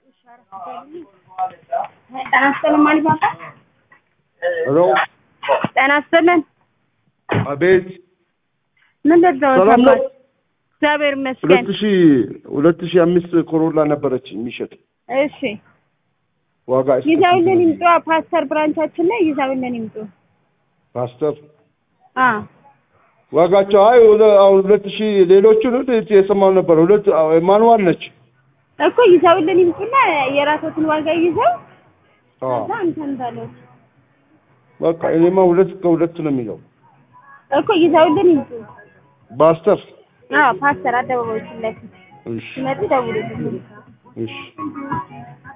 ጤና ይስጥልን ማን ይባላል? ሄሎ ጤና ይስጥልን። አቤት ምን ልትዘው ሰላም ነው? ሰማች? እግዚአብሔር ይመስገን። ሁለት ሺ ሁለት ሺ አምስት ኮሮላ ነበረች የሚሸጥ እሺ ዋጋ እስከ ይዘውልን ስንት ነው? ይምጡ። ፓስተር ብራንቻችን ላይ ይዘውልን ይምጡ። ፓስተር አ ዋጋቸው አይ ሁለ- አሁን ሁለት ሺ ሌሎቹን የሰማው ነበር ሁለት አዎ፣ ማንዋል ነች እኮ ይዘውልን ይምጡና የራሶትን ዋጋ ይዘው አዎ። ከዛ እንትን በለው በቃ እኔማ ሁለት ከሁለት ነው የሚለው እኮ ይዘውልን ይምጡ። ፓስተር አዎ ፓስተር አደባባዮች ፊት ለፊት እሺ ሲመጡ ደውሉልን። እሺ